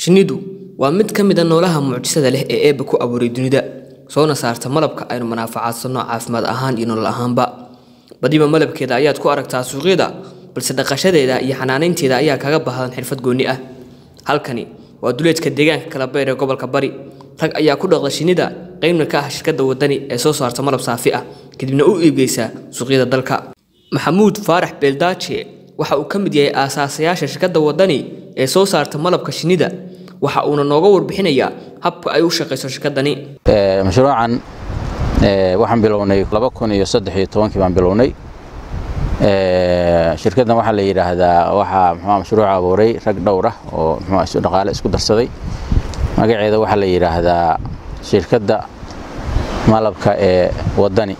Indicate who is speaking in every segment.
Speaker 1: Shinnidu waa mid ka mid ah noolaha mucjisada leh ee Eebbe ku abuuray dunida, soona saarta malabka aynu manfaacadsanno caafimaad ahaan iyo nolol ahaanba. Badiba malabkeeda ayaad ku aragtaa suuqyada, balse dhaqashadeeda iyo xanaaneynteeda ayaa kaga baahdan xirfad gooni ah. Halkani waa duleedka deegaanka Kalabeer ee gobolka Bari. Rag ayaa ku dhaqda shinnida, qaybna ka ah shirkadda waddani ee soo saarta malab saafi ah, kadibna u iibgeysa suuqyada dalka. Maxamuud Faarax Beeldaaje waxa uu ka mid yahay aasaasayaasha shirkadda waddani ee soo saarta malabka shinnida. Waxa uuna nooga warbixinayaa habka ay u shaqeyso shirkaddani.
Speaker 2: mashruucan waxaan bilownay laba kun iyo saddex iyo tobankii baan bilownay shirkaddan waxaa la yidhaahdaa waxaa muxuu mashruuca abuuray rag dhowr ah oo muxuu isu dhaqaale isku darsaday magaceeda waxaa la yidhaahdaa shirkadda malabka ee waddani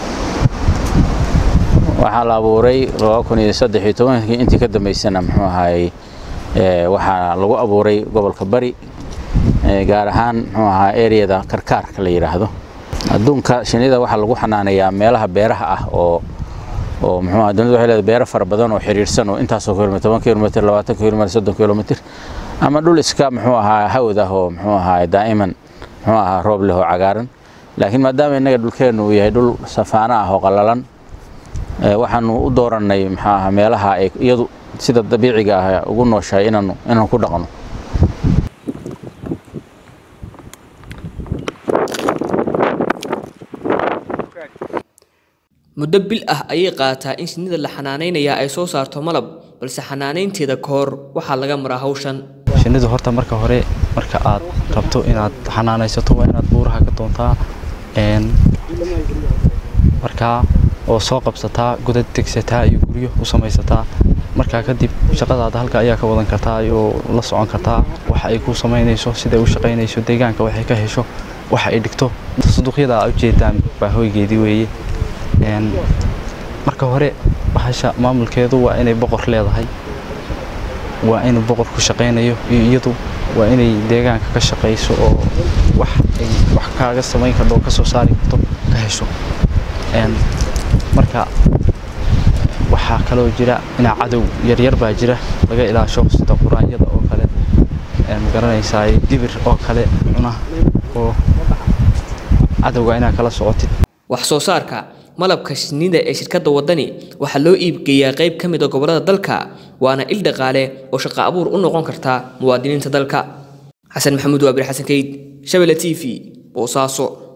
Speaker 2: waxaa la abuuray laba kun iyo saddex iyo tobankii intii ka dambeysana muxuu ahaayey waxaa lagu abuuray gobolka bari gaar ahaan muxuu ahaa ereyada karkaarka la yidhaahdo adduunka shinnida waxaa lagu xanaaneeyaa meelaha beeraha ah oo oo muxuu ahaa dunidu waxay leedahay beero fara badan oo xiriirsan oo intaasoo kilomitir toban kilomitir labaatan kilomitir soddon kilomitir ama dhul iska muxuu ahaa hawd ah oo muxuu ahaa daa'iman muxuu ahaa roob leh oo cagaaran laakiin maadaama innaga dhulkeennu uu yahay dhul safaana ah oo qallalan waxaanu u doorannay muxuu ahaa meelaha ay iyadu sida dabiiciga ah ugu nooshahay inaanu inaanu ku dhaqno
Speaker 1: Muddo bil ah ayay qaataa in shinnida la xanaaneynayaa ay soo saarto malab, balse xanaaneynteeda ka hor waxaa laga maraa hawshan.
Speaker 3: shinnidu horta marka hore marka aad rabto inaad xanaanaysato waa inaad buuraha ka doontaa een markaa oo soo qabsataa godad degsataa iyo guryo u samaysataa markaa kadib shaqadaada halka ayaa ka wadan kartaa oo la socon kartaa waxa ay ku samaynayso siday u shaqaynayso deegaanka waxay ka hesho waxa ay dhigto sanduuqyada aad ujeedaan baa hoygeedii weeye een marka hore bahasha maamulkeedu waa inay boqor leedahay waa inuu boqor ku shaqaynayo iyo iyadu waa inay deegaanka ka shaqayso oo wax ay wax kaaga samayn karto oo ka soo saari karto ka hesho een marka waxaa kaloo jira inaa cadow yaryar baa jira laga ilaasho sida quraanyada oo kale een magaranaysaa dibir oo kale cuna oo cadowga inaa kala socotid
Speaker 1: Wax soo saarka malabka shinnida ee shirkadda waddani waxaa loo iibgeeyaa qayb ka mid ah gobollada dalka, waana il dhaqaale oo shaqo abuur u noqon karta muwaadiniinta dalka. Xasan Maxamuud Waabir Xasan Kayd, Shabelle TV, Boosaaso.